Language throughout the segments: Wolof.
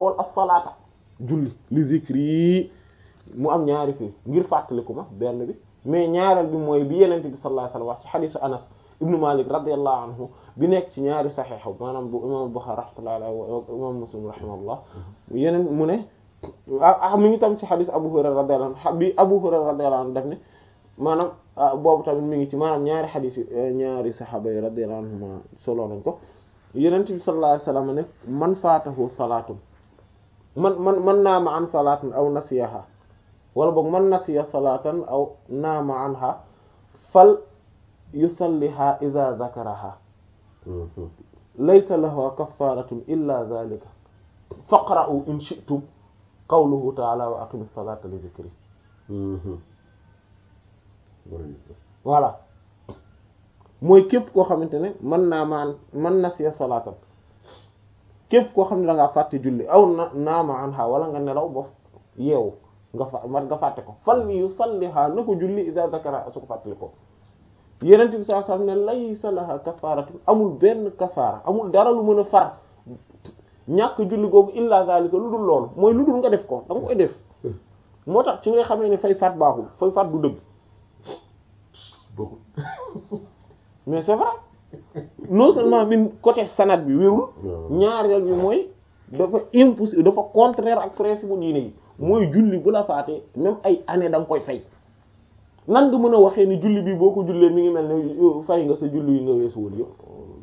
wal as-salaata julli li zikri mu am ñaari fii ngir fàttaliku ma benn bi mais ñaareel bi mooy bi yenente bi sallallahu alayhi wasallam wax ci xadisu anas ibnu malik radiyallahu anhu bi nekk ci ñaari saxiix maanaam bu imam Bukhari rahmatullahi alayhi wa imam muslim rahimahullah yeneen mu ne ah mi ngi tam ci xadis abu hurayra radiyallahu anhu bi abu hurayra radiyallahu anhu def ne maanaam boobu tamit mi ngi ci maanaam ñaari xadis yi ñaari saxaaba yi radiyallahu anhuma solo nañ ko yenent bi sallallahu alayhi wasallam ne man faatahu salaatun man man man naama an salaatin aw nasiyaha wala boog man nasiya salaatan aw naama anha fal yusalliha idha dhakaraha laysa lahu kaffaratun illa dhalika faqra'u in shi'tum qawluhu ta'ala wa aqimis salata li dhikri voilà mooy képp koo xamante ne mën naa maan man nasiya salaatan képp koo xam ne da ngaa fàtte julli aw na naama anha wala nga nelaw ba yeewu nga fa man nga fàtte ko fal yusalliha na ko julli idha dhakara su ko fàttali ko yenent bi sallallahu alayhi wasallam ne laysa laha kafaratun amul benn kafaara amul dara lu mën a far ñàkk julli googu illa zalika lu dul loolu mooy lu dul nga def ko da nga koy def moo tax ci ngay xamee ne fay faat baaxul fay faat du dëgg mais c'est vrai non seulement min côté sanad bi wérul ñaareel bi mooy dafa impossible dafa contraire ak principe bu diine yi mooy julli bu la faatee même ay année da nga koy fay nan nga mën a waxee ni julli bi boo ko jullee mi ngi mel ne fay nga sa julli yi nga weesu woon yëpp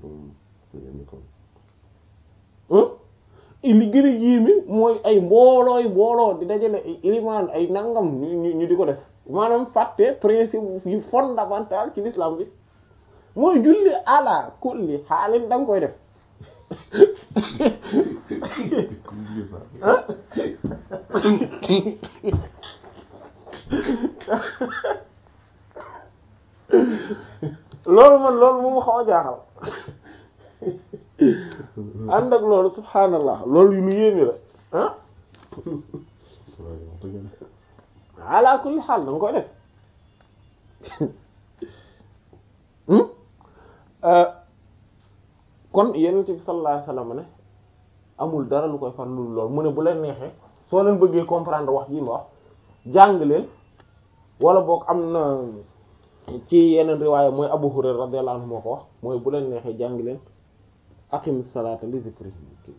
li gën a yéeme mooy ay mboolooy mbooloo di dajale ay ilimaan ay nangam ñu ñu di ko def maanaam fàtte principe yu fondamental ci l'islam bi mooy julli ala kulli xaalin da nga koy def loolu man loolu moom xaw a jaaxal ànd ak loolu subhaanallah loolu yu lu yéeme la ah ala kulli xaal da nga koy def kon yenent bi sallallahu alayhi wasallam ne amul dara lu koy far lu lool mu ne bu leen neexee soo leen bëggee comprendre wax ji ma wax jàng leen wala boog am na ci yeneen riwaaya mooy Abu Hurayra radiyallahu anhu moo ko wax mooy bu leen neexee jàng leen aqimis salata li zikri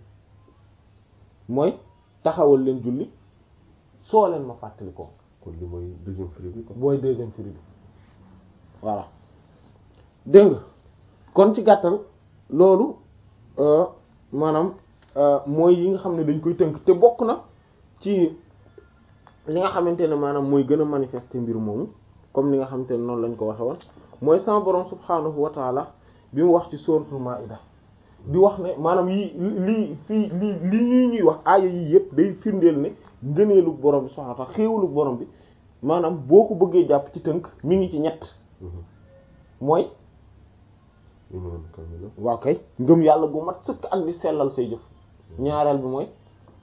mooy taxawal leen julli soo leen ma fàttali ko kon li mooy deuxième firi bi quoi. mooy deuxième firi bi voilà dégg nga kon ci gàttal loolu maanaam mooy yi nga xam ne dañ koy tënk te bokk na ci li nga xamante ne maanaam mooy gën a manifester mbir moomu comme ni nga xamante ne noonu lañ ko waxe woon mooy sama borom subhaanahu wa taala bi mu wax ci suratul maida di wax ne maanaam yi lii fii lii lii ñuy ñuy wax aaya yii yëpp day firndeel ne ngëneelu borom bi subhaanahu wa taala xéewalu borom bi maanaam boo ko bëggee jàpp ci tënk mi ngi ci ñett mooy waaw kay ngëm yàlla gu mat sëkk ak di sellal say jëf ñaareel bi mooy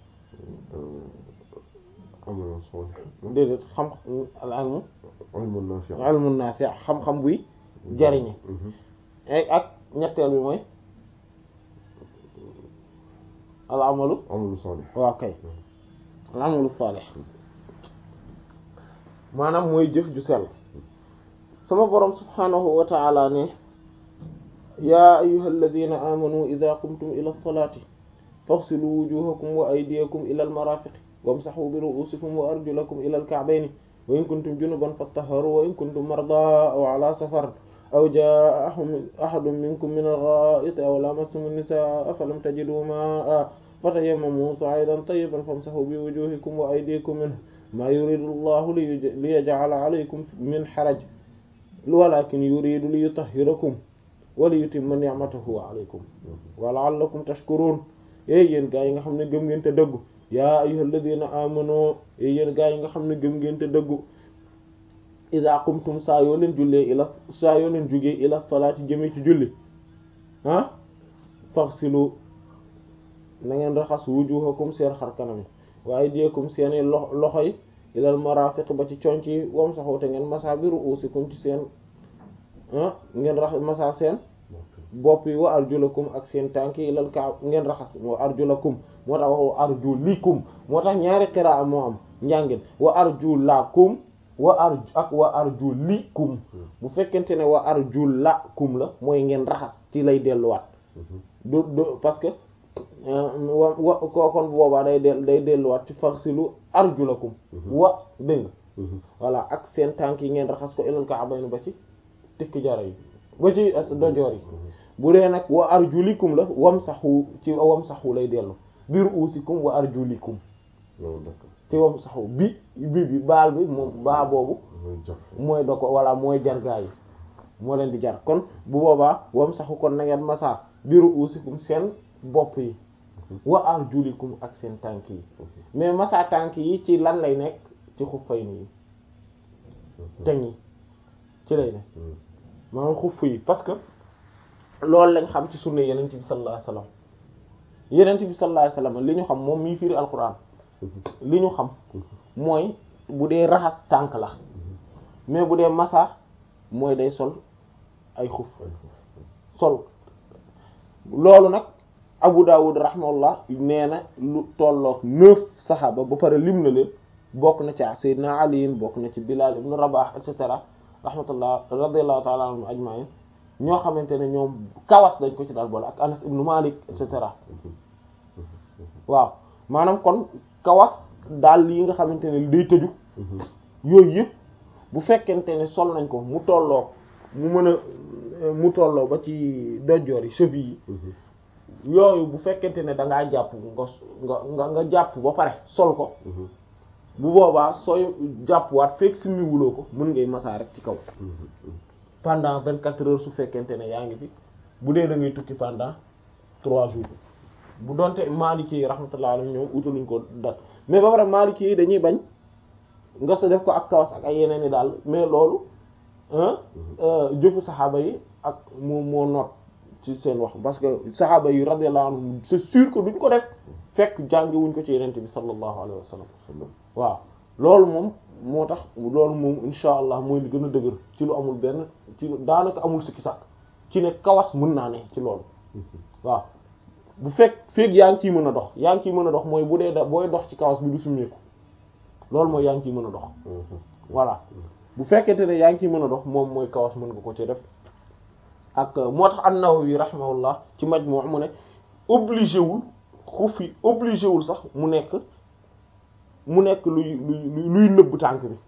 amalon salih déedéet xam al ilmu ilmun nafi' ilmun nafi' xam-xam buy jariñe ak ñetteel bi mooy al amalu amalu salih waaw kay al amalu salih maanaam mooy jëf ju sell sama borom subhanahu wa ta'ala ne yaa ayyuhal ladina amanu idha qumtum ila as-salati faghsilu wujuhakum wa aydiyakum ila al-marafiqi wamsahu bi ru'usikum wa arjulakum ila al-ka'bayni wa in kuntum junuban fattahharu wa in kuntum marda aw ala safar aw jaa ahadun minkum min al-gha'iti aw lamastum an-nisaa falam tajidu maa'an fatayammamu sa'idan tayyiban famsahu bi wujuhikum wa aydikum minhu ma yuridu Allahu liyaj'ala alaykum min haraj walakin yuridu liyutahhirakum wa liyutimma ni'matahu alaykum wa la'allakum tashkurun yéen yéen gaa yi nga xam ne gëm ngeen te dëggu yaa ayyuhal ladina amanu yéen gaa yi nga xam ne gëm ngeen te dëggu iza qumtum saa yoo leen jullee ila saa yoo leen jugee ila salaati jëmee ci julli ah faghsilu na ngeen raxas wujuhakum seen xar kanam wa aydiyakum seeni lo loxo yi ilal marafiq ba ci conc yi wamsahu te ngeen masa bi ru'usikum ci seen ah ngeen rax masa seen bopp yi wa arjulakum ak seen tànk yi ilal kaab ngeen raxas wa arjulakum moo tax wax wa arjulikum moo tax ñaari qiraa moo am njàngin wa arjulakum wa ar ak wa arjulikum bu fekkente ne wa arjulakum la mooy ngeen raxas ci lay delluwaat du du parce que wa wa ko kon boobaa day del day delluwaat ci faghsilu arjulakum wa dégg nga voilà ak seen tànk yi ngeen raxas ko ilal ka'bayn ba ci tikki jara yi ba ci dojoor yi bu dee nag wa arjulikum la wamsahu ci wamsahu lay dellu bi ru'usikum wa arjulikum ci wamsahu bi bi bi baal bi moom baa boobu mooy do ko walla mooy jargaa yi moo leen di jar kon bu boobaa wamsahu kon na ngeen masa bi ru'usikum seen bopp yi wa arjulikum ak seen tànk yi mais masa tànk yi ci lan lay nekk ci xuffay nii teñ yi ci lay nekk maanaam xuff yi parce que loolu lañ xam ci sunna yenent bi sallallahu alayhi wasallam yenent bi sallallahu alayhi wasallam li ñu xam moom mii firi alquran li ñu xam mooy bu dee raxas tànk la mais bu dee masa mooy day sol ay xuf sol loolu nag Abu Dawud rahimahullah nee na lu tolloog neuf saxaaba ba pare lim na leen bokk na ci Seydina Ali bokk na ci Bilal ibn Rabah et cetera rahmatullah radiyallahu ta'ala anhum ajma'in ñoo xamante ne ñoom kawas dañ ko ci daal boole ak Anas ibn Malik et cetera waaw maanaam kon kawas daal yi nga xamante ne day tëju yooyu yëpp bu fekkente ne sol nañ ko mu tolloo mu mën a mu tolloo ba ci dojoor yi cheville yi yooyu bu fekkente ne da ngaa jàpp nga nga nga jàpp ba pare sol ko bu boobaa sooy jàppwaat fekk simmi wuloo ko mën ngay masaa rek ci kaw pendant vingt quatre heures su fekkente ne yaa ngi fi bu dee da ngay tukki pendant trois jours bu doonte Maliki yi rahmatullah alayhi ñoom utaluñ ko dat mais ba pare Maliki yi dañuy bañ nga sa def ko ak kawas ak ay yeneen i daal mais loolu jëfu saxaaba yi ak moom moo noot ci seen wax parce que saxaaba yi radiyallahu anhum c'est sûr que duñ ko def fekk jàngiwuñ ko ci yenente bi sallallahu alayhi wa sallam waaw loolu moom moo tax loolu moom insha allah mooy li gën a dëgër ci lu amul benn ci daanaka amul sikki sàkk ci ne kawas mën naa ne ci loolu waaw bu fekk fekk yaa ngi ciy mën a dox yaa ngi ciy mën a dox mooy bu dee da booy dox ci kawas bi du summeeku loolu mooy yaa ngi ciy mën a dox voilà bu fekkente ne yaa ngi ciy mën a dox moom mooy kawas mën nga ko ci def ak moo tax an-Nawawi rahimahullah ci Majmu' mu ne obligé wul xuf yi obligé wul sax mu nekk mu nekk luy luy luy nëbb tànk bi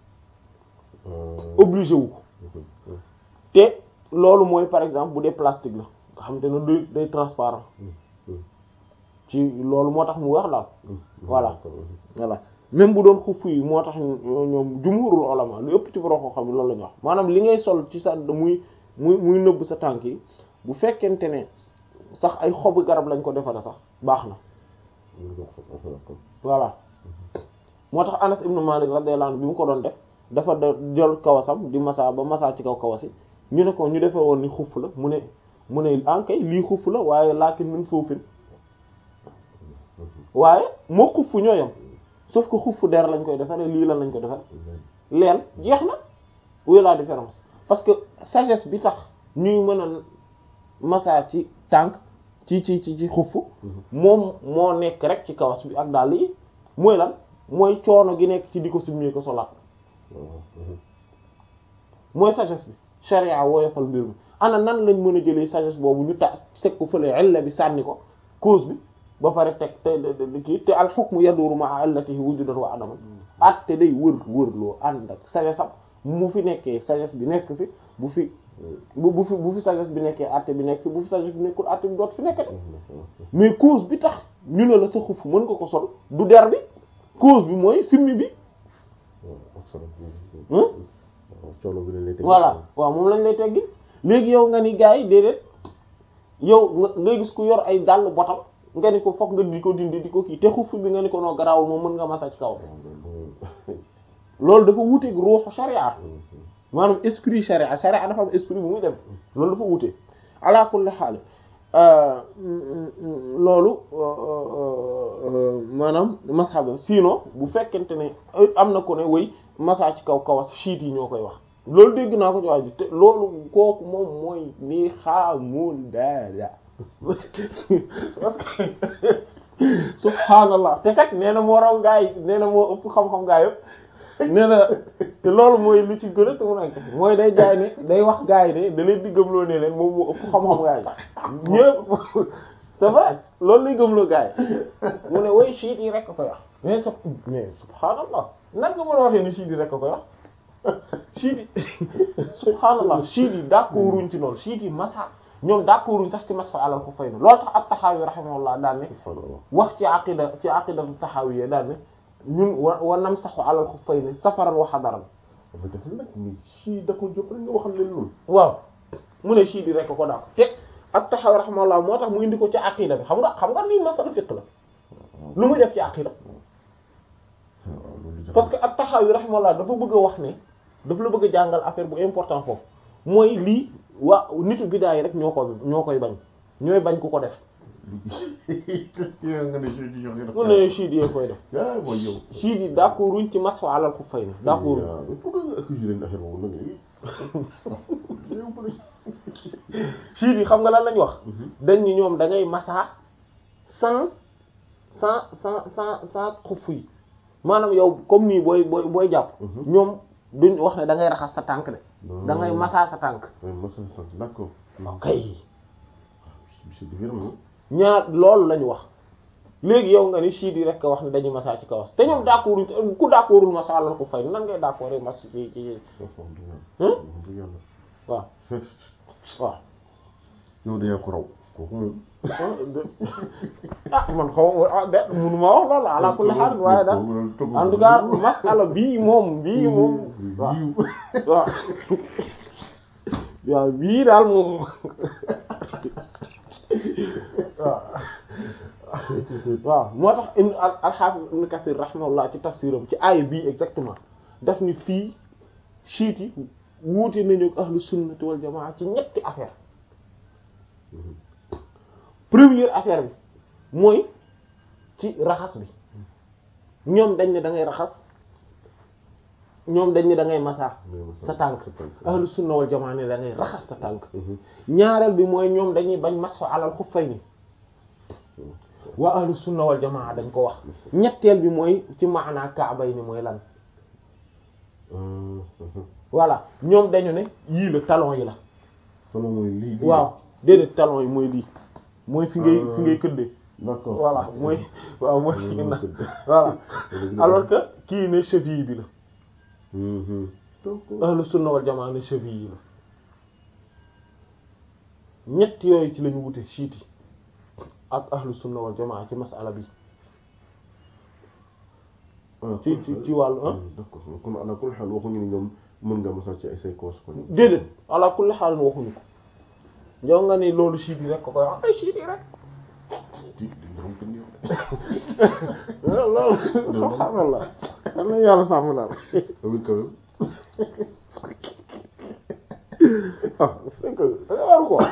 obligé wu ko te loolu mooy par exemple bu dee plastique la nga xam te ne day day transparent ci loolu moo tax mu wax daal voilà voilà même bu doon xuf yi moo tax ñoom jumhurul ulama lu ëpp ci borom ko xam ne loolu la ñu wax maanaam li ngay sol ci sa muy muy muy nëbb sa tànk yi bu fekkente ne sax ay xobu garab lañ ko defare sax baax na voilà moo tax Anas ibn Malik radiyallahu anhu bi mu ko doon def dafa da jël kawasam di masa ba masa ci kaw kawas yi ñu ne ko ñu defee woon ni xuff la mu ne mu ne ankay lii xuff la waaye laakin min suufin waaye moo xuff ñoo yam sauf que xuff der lañ koy defare lii lan lañ ko defare leen jeex na où la différence parce que sagesse bi tax ñuy mën a massa ci tànk ci ci ci ci xuff moom moo nekk rek ci kawas bi ak dàll yi mooy lan mooy coono gi nekk ci di ko summi ko solaat mooy sagesse bi sharia woyofal mbir mi ana nan lañ mën a jëlee sagesse boobu ñu ta teg ko fële illa bi sànni ko cause bi ba pare teg te kii te al hukmu yaduru ma'a illatihi wujudan wa adaman at te day wër wër loo ànd ak sagesse am mu fi nekkee sagesse bi nekk fi bu fi bu bu fi bu fi sagesse bi nekkee àtte bi nekk fi bu fi sagesse bi nekkul àtte bi doot fi nekkate mais cause bi tax ñu ne la sa xuf mën nga ko sol du der bi cause bi mooy simmi bi voilà waaw moom lañ lay teggi léegi yow nga ni gars yi déedéet yow nga ngay gis ku yor ay dàll botam nga ni ko fokk nga di ko dindi di ko kii te xuf bi nga ni ko noo garaawul moom mën nga masa ci kaw loolu dafa wuteeg ruuxu sharia maanaam esprit sharia sharia dafa am esprit bu muy dem loolu dafa wutee ala kulli haal loolu maanaam masxaba sinon bu fekkente ne am na ko ne way massa ci kaw kawas chiit yi ñoo koy wax loolu dégg naa ko ci waa ji te loolu kooku moom mooy ni xaamul dara parce que subhaanallah te kat nee na moo raw gaa yi nee na moo ëpp xam-xam gaa yëpp nee na te loolu mooy lu ci gën a te mu nekk mooy day jaay ne day wax gaa yi ne da leen di gëmloo ne leen moom moo ëpp xam-xam gaa yi ñëpp c'est vrai loolu lay gëmloo gaa yi mu ne way chiites yi rek a koy wax mais sa mais subhaanallah nag nga mën a waxee ni chiites yi rek a koy wax chiites yi subhaanallah chiites yi d'accorduñ ci loolu chiites yi masa ñoom d'accorduñ sax ci masfa alal ko fay na loolu tax ab taxaawi rahimahullah daan ne subhaanallah wax ci aqida ci aqidatu taxawiya daan ne ñun wa wa nam saxu alal ko fay ne safaran wa xadaran dafa def nag ni si da ko jóg rek nga waxal leen loolu waaw mu ne chiites yi rek ko daa ko te ak taxawi rahimahullah moo tax mu indi ko ci aqida bi xam nga xam nga lii masala fiqh la lu muy def ci aqida waaw loolu jafe parce que ak taxawi rahimahullah dafa bëgg a wax ne dafa la bëgg a jàngal affaire bu important foofu mooy lii waa nitu bidaa yi rek ñoo ko ñoo koy bañ ñooy bañ ku ko def yow nga ne si di jox mu ne chiites yi koy def ah mooy yow chiites yi d'accorduñ ci masfa alal ku fay ne d'accord waaw il faut que nga accuser leen affaire boobu nag yow bu chiites yi xam nga lan lañ wax dañ ni ñoom da ngay masaa sans sans sans sans sans xuff yi maanaam yow comme nii booy booy booy jàpp ñoom duñ wax ne da ngay raxas sa tànk de da ngay masaa sa tànk oui masa sa d'accord kay c'est différent ñaar loolu lañu wax léegi yow nga ni chiites yi rek wax ne dañuy masaa ci kawas te ñoom d'accorduñ ci ku d'accordul masaa alal ku fay nan ngay d'accord rek mas ci ci wax dëgg Hmm? yàlla wax dëgg yàlla waaw fekk waaw yow dayaa ko raw kooku moom ah man xaw ma ah de munuma wax loolu ala kulli haal waaye daal en tout cas masala bii moom bii moom waaw waaw waaw bii daal moom waaw waaw moo tax ibn al al-Hafiz ibn Kathir rahimahullah ci tafsiram ci aaya bii exactement daf ni fii chiites yi wuute nañu ak ahlu sunnati wal jamaa ci ñetti affaire première affaire bi mooy ci raxas bi ñoom dañ ne da ngay raxas ñoom dañ ne da ngay masaa sa tànk ahlu sunna wal jamaa ne da ngay raxas sa tànk ñaareel bi mooy ñoom dañuy bañ masxu alal xuffayni waa ahlu sunna wal jamaa dañ ko wax ñetteel bi mooy ci maanaa kaabay ni mooy lan voilà ñoom dañu ne yii la talon yi la solo mooy lii lii waaw déedéet talon yi mooy lii mooy fi ngay fi ngay këddee d'accord voilà mooy waaw mooy Mooy ginnaaw këdd. voilà Léegi alors que kii ne cheville bi la Mhm. donc ahlu sunna wal jamaa ne cheville yi la ñett yooyu ci lañu wute chiite yi ak ahlu sunna wal jamaa ci masala bi ah, ci kon- ci ci wàllu ah Hmm, d'accord kon ala kulli xaal waxuñu ni ñoom mën nga mosal ci ay say koos kon déedéet ala kulli xaal waxuñu ko yow nga ni loolu chiite yi rek ko koy wax ay chiite yi rek di di borom kër gi wax loolu subhaanallah yal na yàlla sàmm daal oui quand même ah c'est que da nga waru ko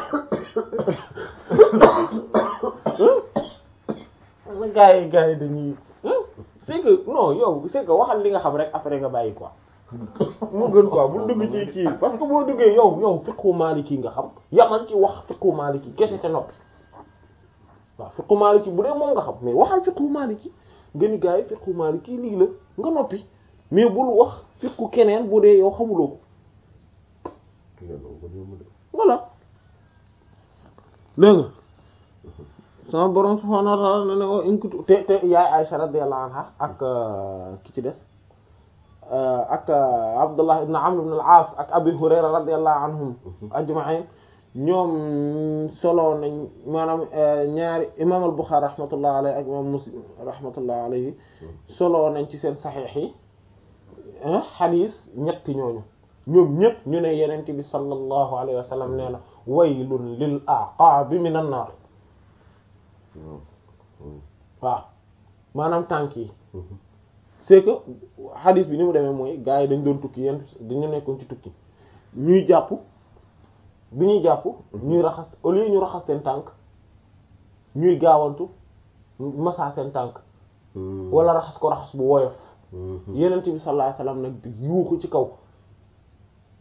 na gars yi gars yi dañuy c'est que non yow c'est que waxal li nga xam rek après nga bàyyi quoi mu gën quoi bu dugg ci kii parce que boo duggee yow yow fiqhu maliki nga xam yamal ci wax fiqhu maliki kese te noppi waaw fiqhu maliki bu dee moom nga xam mais waxal fiqhu maliki nga ni gars yi fiqhu maliki lii la nga noppi mais bul wax fiqhu keneen bu dee yow xamuloo ko yàlla ko yomb de voilà dégg nga sama borom subhaanahu wa ta'ala ne ne o inkutu te te yaay Aisha radiyallahu anha ak ki ci des ak Abdullah ibn Amr ibn al-As ak Abi Hurayra radiyallahu anhum ajma'in ñoom solo nañ maanaam ñaari imam al-Bukhari rahmatullahi alayhi ak imam Muslim rahmatullahi alayhi solo nañ ci seen saxiix yi xadiis ñetti ñooñu ñoom ñëpp ñu ne yenente bi sallallahu alayhi wa sallam nee na waylun lil aqaabi minan naar waaw waaw maanaam tànk yi c'est que hadith bi ni mu demee mooy gars yi dañ doon tukki yéen dañu nekkoon ci tukki ñuy jàpp bi ñuy jàpp ñuy raxas au lieu ñu raxas seen tànk ñuy gaawantu massa seen tànk wala raxas ko raxas bu woyof yenent bi sallallahu alayhi wasallam nag di yuuxu ci kaw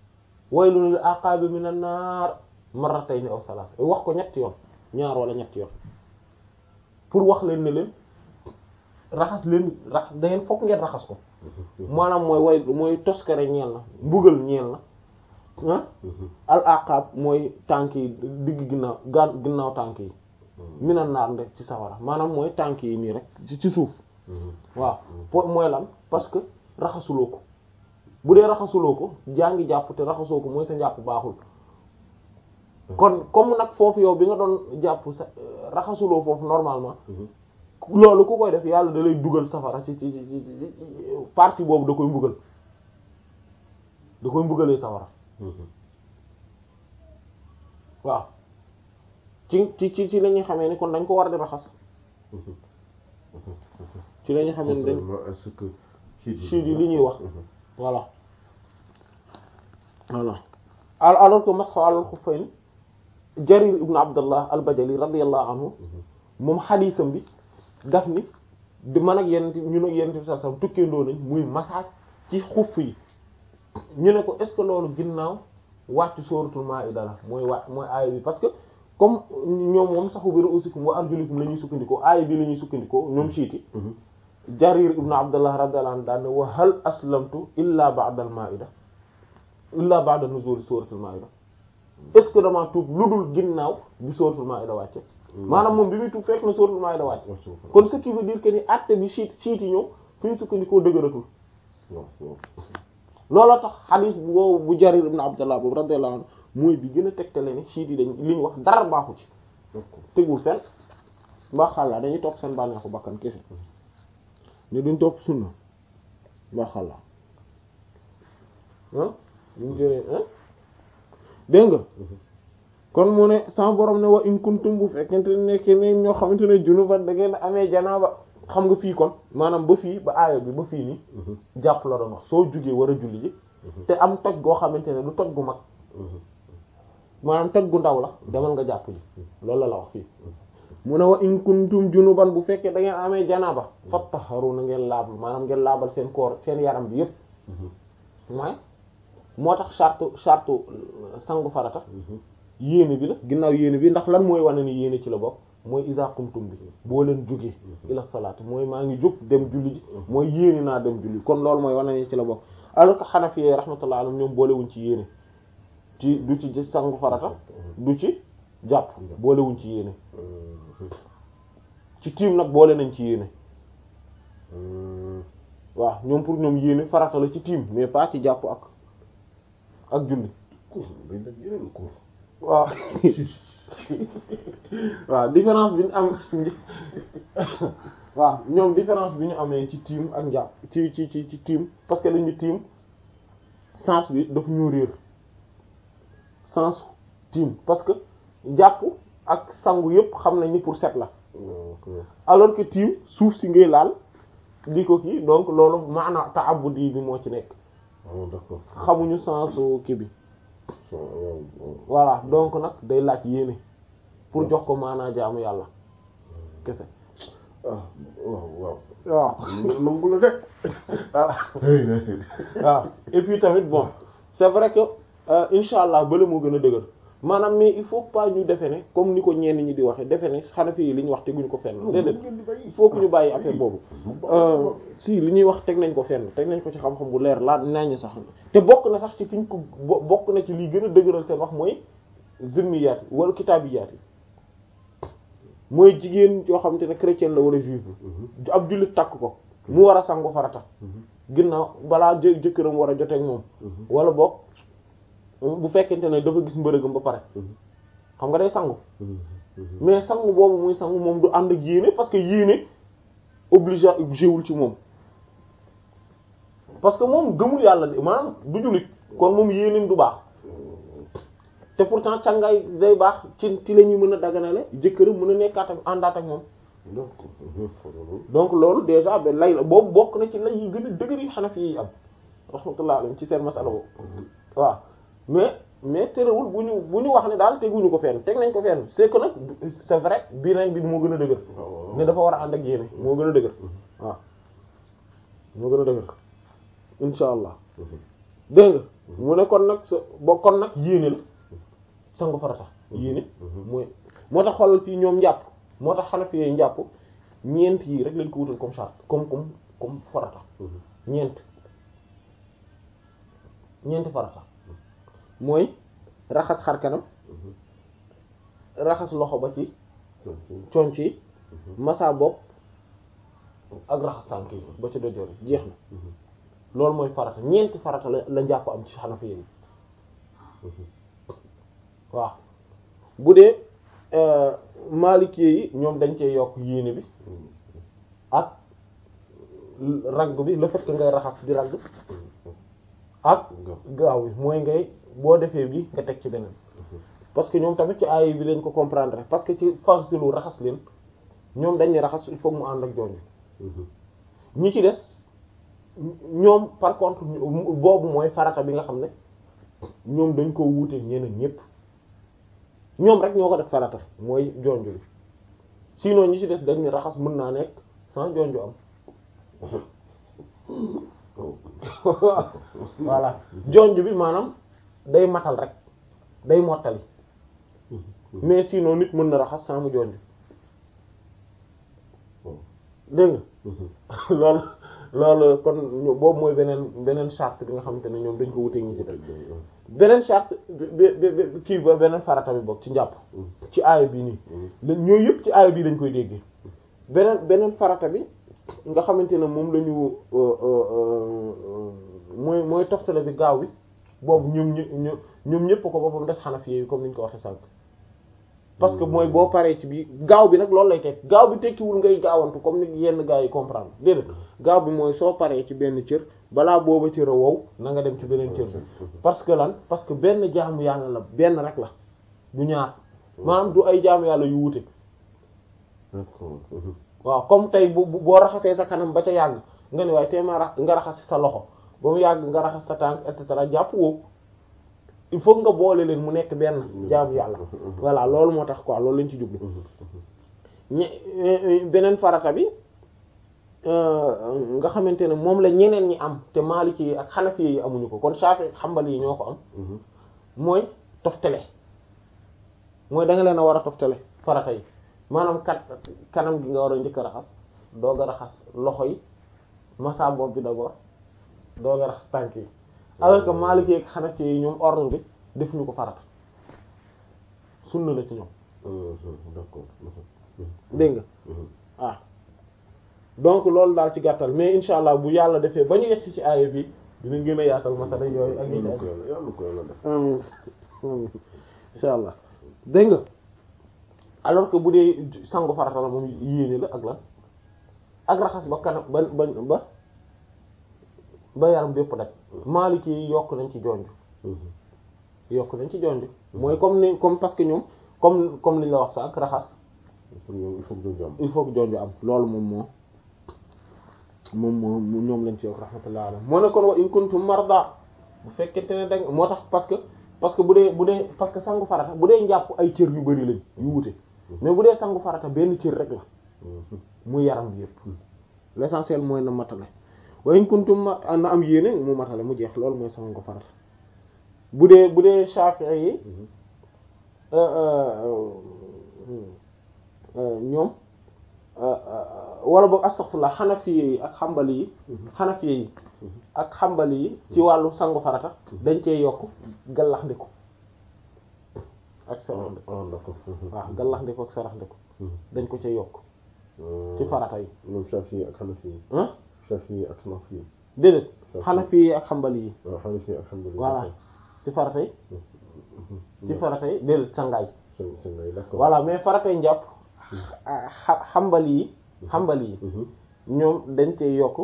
waylun lil aqaabi minan naar marratayni aw salaas wax ko ñetti yoon ñaar wala ñetti yoon pour wax leen ne leen raxas leen rax da ngeen fokk ngeen raxas ko maanaam mooy way mooy toskare ñeel na mbugal ñeel na ah al aqab mooy tànk yi digg ginnaaw gaan ginnaaw tànk yi minan naar nde ci sawara maanaam mooy tànk yi nii rek ci ci suuf waaw po mooy lan parce que raxasuloo ko bu dee raxasuloo ko jaa ngi jàpp te raxasoo ko mooy sa njàpp baaxul kon comme nag foofu yow bi nga doon jàpp sa raxasuloo foofu normalement loolu ku koy def yàlla da lay dugal safara ci ci ci ci partie boobu da koy mbugal da koy mbugalee safara waaw ci ci ci ci la ñuy xamee ni kon dañ ko war di raxas ci la ñuy xamee ni dañ est-ce que siit yi li ñuy wax voilà voilà alors que masxu alal xuffayn jarir ibnu abdallah al bajali radiyallahu anhu moom xadiisam bi daf ni di man ak yenn ñun ak yenn bi sa sam tukkeendoo nañ muy masaaj ci xuff yi ñu ne ko est ce que loolu ginnaaw wàcc sóoratul maa'ida la mooy wàcc mooy aaya bi parce que comme ñoom moom saxu bi ru'usikum wa arjulikum la ñuy sukkandikoo aaya bi la ñuy sukkandikoo ñoom siiti jarir ibnu abdallah radiyallahu anhu daan ne wa hal aslamtu illa ba'da al maa'ida illa ba'da nuzul sóoratul maa'ida est ce que damaa tuub lu dul ginnaaw bi sóoratul maa'ida wàcce maanaam moom bi muy tuub fekk na sóoratul maa'ida wàcc kon ce qui veut dire que ni acte bi siit siit yi ñëw fi ñu sukkandikoo dëgëratul looloo tax xadiis bu wow bu jarir ibn abdallah boobu radiyallahu anhu mooy bi gën a tegtale ne siit yi dañ li ñu wax dara baaxu ci tegul fenn mbaa xàllaa dañuy topp seen bànneexu bakkan kese ni duñ topp sunna mbaa xàllaa ah ñu jëlee dégg nga kon mu ne sama borom ne wa in kuntum bu fekkente ne nekk ne ñoo xamante ne junuban da ngeen amee janaaba xam nga fii kon maanaam ba fii ba aaya bi ba fii nii jàpp la doon wax soo jugee war a julli ji te am toj goo xamante ne du toj gu mag maanaam toj gu ndaw la demal nga jàpp ji loolu la la wax fii mu ne wa in kuntum junuban bu fekkee da ngeen amee janaaba fattaharu na ngeen laabal maanaam ngeen laabal seen koor seen yaram bi yépp mooy moo tax charte charte sangu farata yéene bi la ginnaaw yéene bi ndax lan mooy wane ni yéene ci la bokk mooy iza qumtum bi boo leen jógee ila salaat mooy maa ngi jóg dem julli ji mooy yéene naa dem julli kon loolu mooy wane ni ci la bokk alors que Hanafi yi rahmatullah alayhim ñoom boolewuñ ci yéene ci du ci sangu farata du ci jàpp boolewuñ ci yéene ci tiim nag boole nañ ci yéene waaw ñoom pour ñoom yéene farata la ci tiim mais pas ci jàpp ak ak julli waaw waaw différence bi ñu am waaw ñoom différence bi ñu amee ci tiim ak njàpp ci ci ci ci tiim parce que dañu tiim sens bi daf ñu réer sens tiim parce que jàpp ak sangu yépp xam nañ ni pour set la alors que tiim suuf si ngay laal di ko kii donc loolu maana ta'abbudi bi moo ci nekk xamuñu sensu kii bi voilà donc nag day laaj yéene pour jox ko maanaa jaamu yàlla kese ah waaw waaw waaw nangu la de voilà waaw et puis tamit bon c'est vrai que insha allah bële moo gën a dëgër maanaam mais il faut pas ñu defe ne comme ni ko ñenn ñi di waxe defe ne Hanafi yi li ñu wax teguñu ko fenn déedéet il faut que ñu bàyyi affaire boobu si li ñuy wax teg nañ ko fenn teg nañ ko ci xam-xam bu leer laa nañu sax te bokk na sax ci fi ñu ko bokk na ci li gën a dëgëral seen wax mooy zimmiyaat yi wala kitaabiyaat yi mooy jigéen yoo xamante ne chrétien la wala juif la ab jullit takk ko mu war a sangu farata ginnaaw balaa jë jëkkëram war a joteeg moom wala boog bu fekkente ne dafa gis mbërëgam ba pare xam nga day sangu mais sangu boobu muy sangu moom du ànd ak yéene parce que yéene obligé wul ci moom parce que moom gëmul yàlla de maanaam du jullit kon moom yéeneem du baax te pourtant càngaay day baax ci ci la ñuy mën a daganale jëkkëram mën a nekkaat ak àndaat ak moom donc loolu déjà ba lay la boobu bokk na ci lay yi gën a dëgër yi Hanafi yi am rahmatullah alayhi ci seen masala boobu waaw mais mais terewul bu ñu bu ñu wax ne daal teguñu ko fenn teg nañ ko fenn c'est que nag c'est vrai bii nañ bi moo gën a dëgër ne dafa war a ànd ak yéene moo gën a dëgër waaw moo gën a dëgër insha allah dégg nga mu ne kon nag sa bo kon nag yéene la sangu farata yéene mooy moo tax xoolal fii ñoom njàpp moo tax Hanafi yi njàpp ñeent yii rek lañ ko wutal comme charte comme comme comme farata ñeent ñeenti farata mooy raxas xar kanam raxas loxo ba ci conc yi masa bopp ak raxas tànk yi ba ci dojoor yi jeex na loolu mooy farata ñeenti farata la la njàpp am ci Hanafi yi waaw bu dee Maliki yi ñoom dañ cee yokk yéene bi ak ragg bi le fait que ngay raxas di ragg ak gaaw bi mooy ngay boo defee bi nga teg ci beneen parce que ñoom tamit ci aay bi lañ ko comprendre parce que ci farsilu raxas leen ñoom dañ ne raxas il faut mu ànd ak jooju ñi ci des ñoom par contre boobu mooy farata bi nga xam ne ñoom dañ ko wuute ñeneen ñépp ñoom rek ñoo ko def farata mooy jonju bi sinon ñi ci des dañ ne raxas mën naa nekk sans jonju am voilà jonju bi maanaam day matal rek day mottali mais sinon nit mën na raxas sans mu jonju dégg nga loolu loolu kon boobu mooy beneen beneen charte bi nga xamante ne ñoom dañ ko wuteeg ñi ci def beneen charte bi bi kii ba beneen farata bi bokk ci njàpp ci aaya bi nii ñooyu yëpp ci aaya bi dañ koy déggee beneen beneen farata bi nga xamante ne moom la ñu mooy mooy toftale bi gaaw bi boobu ñoom ñu ñoom ñëpp ko boppam des Hanafi yi comme ni ñu ko waxee sànq parce que mooy boo paree ci bi gaaw bi nag loolu lay teg gaaw bi tekkiwul ngay gaawantu comme ni yenn gars yi comprendre déedéet gaaw bi mooy soo paree ci benn cër balaa booba cër a wow na nga dem ci beneen cër bi parce que lan parce que benn jaamu yàlla la benn rek la du ñaar maanaam du ay jaamu yàlla yu wuute waaw comme tey bu boo raxasee sa kanam ba ca yàgg nga ne waaye teema ra nga raxas sa loxo ba mu yàgg nga raxas sa tànk et cetera jàpp woo il faut nga boole leen mu nekk benn jaamu yàlla voilà loolu moo tax quoi loolu lañ ci jublu ñe beneen farata bi nga xamante ne moom la ñeneen ñi am te Maliki yi ak Hanafi yi amuñu ko kon Shafi'i Hanbali yi ñoo ko am mooy toftale mooy da nga leen a war a toftale farata yi maanaam kat kanam gi nga war a njëkk a raxas doog a raxas loxo yi masa bopp bi d'abord doog a raxas tànk yi alors que Maliki ak Hanafi yi ñoom ordre bi def ñu ko farata sunna la ci ñoom d'accord dégg nga ah donc loolu daal ci gàttal mais insha allah bu yàlla defee ba ñu yegsi ci aaya bi dinañ gën a yaatal masala yooyu ak yi ci aju yàlla ko yàlla def amiin amiin insha allah dégg nga alors que bu dee sangu farata la moom yéene la ak lan ak raxas ba kanam ba ba ba ba yaram bépp daj Maliki yi yokk nañ ci jonj yokk nañ ci jonj mooy comme ni comme parce que ñoom comme comme li ñu la wax sax ak raxas pour ñoom il faut que ñu am il faut que jonj am loolu moom moo moom moo ñoom lañ ci yokk rahmatullah alayhi moo ne kon wa in kuntum marda bu fekkente ne danga moo tax parce que parce que bu dee bu dee parce que sangu farata bu dee njàpp ay cër yu bari lañ yu wute mais bu dee sangu farata benn cër rek la muy yaram bi yëpp l'essentiel mooy na matale wa in kuntum ma na am yéene mu matale mu jeex loolu mooy sangu farata bu dee bu dee Shafi'i yi ñoom wala boog astaghfirullah Hanafi yi ak Hanbali yi Hanafi yi ak Hanbali yi ci wàllu sangu farata dañ cee yokk gallax ndiku ak sarax ndiku ah d'accord waaw gallax ndiku ak sarax ndiku dañ ko cee yokk ci farata yi ñoom Shafi'i ak Hanafi yi ah Shafi'i ak Hanafi yi déedéet Hanafi yi ak Hanbali yi waaw Hanafi ak Hanbali voilà ci farata yi ci farata yi déedéet sangaay seen seen ngay d'accord voilà mais faratay njàpp xa Hanbali yi Hanbali yi ñoom dañ cee yokk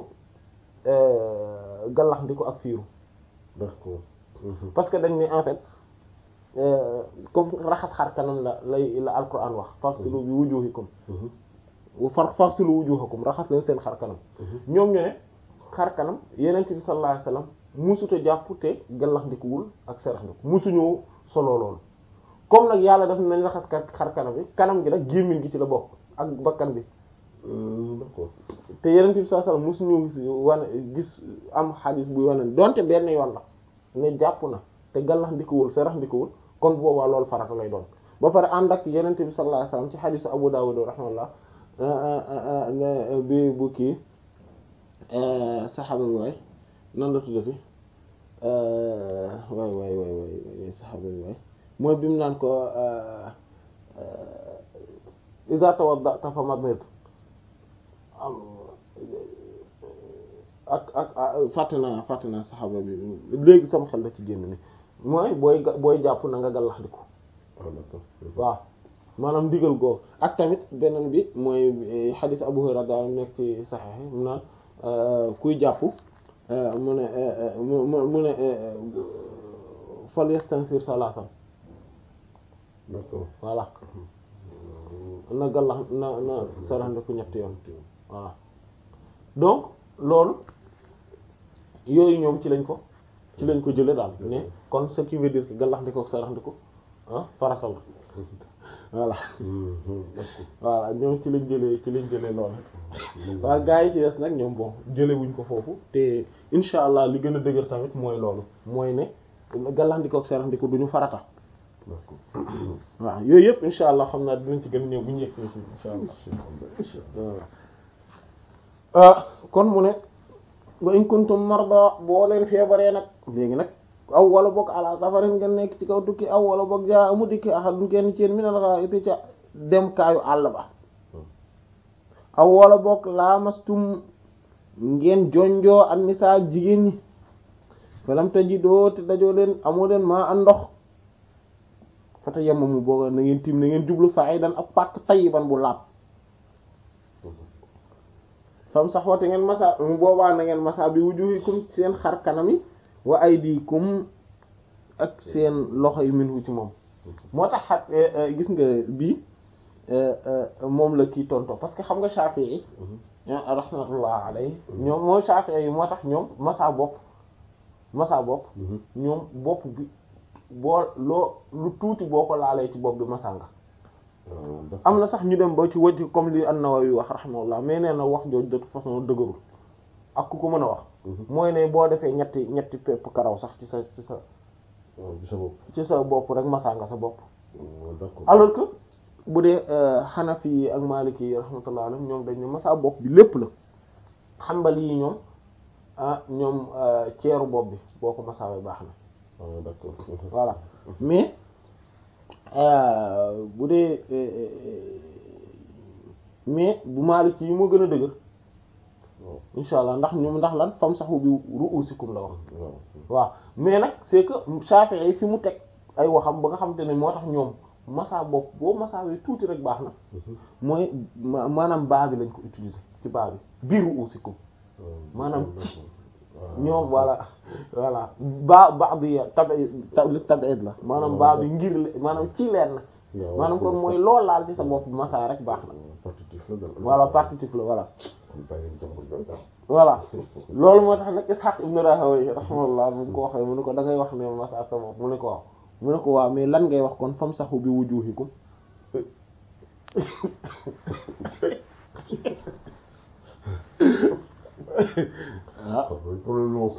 gallax ndiku ak fiiru d'accord parce que dañ ne en fait comme raxas xar kanam la lay la alquran wax faghsilu bi wujuhikum far faghsilu wujuhakum raxas leen seen xar kanam ñoom ñu ne xar kanam yenent bi sallallahu alayhi wasallam musuta jàpp te gallax ndikuwul ak serax ndiku musuñoo solo loolu comme nag yàlla daf nañ raxas xar kanam bi kanam gi nag gémmiñ gi ci la bokk ak bakkan bi d'accord te yenent bi sallallahu alayhi wasallam musuñu wane gis am xadis buy wane donte benn yoon la ne jàpp na te gallax ndikuwul sarax ndikuwul kon boobaa loolu farata lay doon ba pare ànd ak yenente bi sallallahu alayhi wasallam ci xadisu Abu Dawud rahimahullah bi bu kii saxaaba bi waay nan la tuddati waay waay waay waay saxaaba bi waay mooy bi mu naan ko iza tawadda'ta famadmid ak ak fàtte naa fàtte naa saxaaba bi léegi sama xel la ci génn ni mooy booy booy jàpp na nga gallax di ko waaw maanaam ndigal googu ak tamit beneen bi mooy xadiis Abu Hurayra daal nekk ci saxiix yi mu naan kuy jàpp mu ne mu mu ne fal yastansir salaasan voilà na gallax na na saraxndiku ñetti yoon voilà donc loolu yooyu ñoom ci lañ ko ci lañ ko jële daal ne kon ce qui veut dire que gallax ndiko ak sarax ndiko ah farata la voilà voilà ñoom ci lañ jëlee ci lañ jëlee loolu waaw gaa yi ci des nag ñoom bon jële wuñ ko foofu te insha allah li gën a dëgër tamit mooy loolu mooy ne gallax ndiko ak sarax ndiko duñu farata waaw yooyu yëpp insha allah xam naa dinañ ci gën a ñëw bu ñu yegg ci insha allah kon mu ne wa in kuntum marda boo leen feebaree nag léegi nag aw wala boog ala safarin ngeen nekk ci kaw tukki aw wala boog jaa amu dikki ahadun kenn ci yéen minal gha'iti ca dem kaayu àll ba aw wala boog laamastum ngeen jonjoo an nisaa jigéen ñi falam tajidoo te dajoo leen amoo leen maa an ndox fata yemmamu booga na ngeen tiim na ngeen jublu sa'idan ak pàkk tayyiban bu laab fam sax wate ngeen masa mu boobaa na ngeen masa bi wujuhikum seen xar kanam yi wa aydikum ak seen loxo yi minhu ci moom moo tax xat gis nga bii moom la kii tonto parce que xam nga Shafi'i yi rahmatullah alayhi ñoom mooy Shafi'i yi moo tax ñoom masa bopp masa bopp ñoom bopp bi boo loo lu tuuti boo ko laalee ci bopp bi masa nga am na sax ñu dem ba ci wëj comme li an-Nawawi wax rahimahullah mais nee na wax jooju de toute façon dëgërul ak ku ko mën a wax mooy ne boo defee ñetti ñetti pepp karaw sax ci sa ci sa ci sa bopp ci sa bopp rek masa nga sa bopp d'accord alors que bu dee Hanafi yi ak Maliki yi rahmatullah alayhim ñoom dañ ne masa bopp bi lépp la Hanbali yi ñoom ah ñoom ceeru bopp bi boo ko masaawee baax na d'accord voilà mais bu dee mais bu Maliki yi moo gën a dëgër insha allah ndax ñoom ndax lan fam saxu bi ru'usikum la wax waaw mais nag c'est que Shafi'i yi fi mu teg ay waxam ba nga xamante ne moo tax ñoom masa bopp boo masaawee tuuti rek baax na mooy maanaam baa bi lañ ko utiliser ci baa bi biir ru'usikum maanaam ñoom voilà voilà baa baa bi tabi tabiid la maanaam baa bi ngir maanaam ci leen na maanaam kon mooy lool laal ci sa bopp masa rek baax na partitif la daal voilà partitif la voilà kon bàyyi leen jàmbur bi daal voilà loolu moo tax nag Ishaq ibn Rahawayh rahimahullah bu ko waxee mu ne ko da ngay wax ne masa sa bopp mu ne ko waaw mu ne ko waaw mais lan ngay wax kon fam saxu bi wujuhikum ah problème moom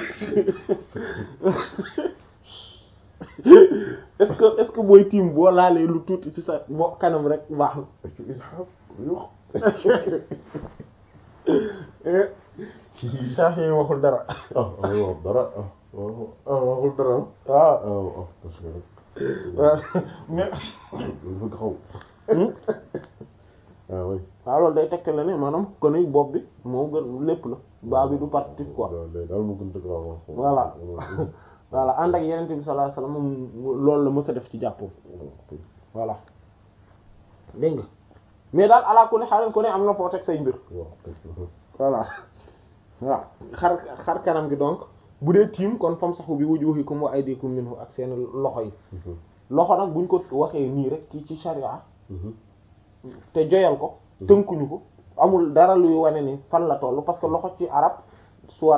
est-ce que est-ce que booy tiim boo laalee lu tuuti ci sa bo kanam rek baax na ci Ishaq yox Shafi yi waxul dara ah wax dara ah waxul dara waaw ah ah parce que waaw mais dafa xaw ah oui waaw loolu day tegte la ne maanaam kon ni bopp bi moo gën lépp la baa bi du partitif quoi daal moo gën dëgg waaw voilà voilà ànd ak yenente bi sallallahu alayhi wasallam loolu la mës a def ci jàppoo voilà dégg nga mais daal ala kulli xaaral ko ne am na foo teg say mbir voilà waaw xar xar kanam gi donc bu dee tiim kon fam saxu bi wujuhikum wa aydikum minhu ak seen loxo yi loxo nag buñ ko waxee nii rek ci ci sharia te joyal ko tënkuñu ko amul dara luy wane ni fan la tollu parce que loxo ci arab soit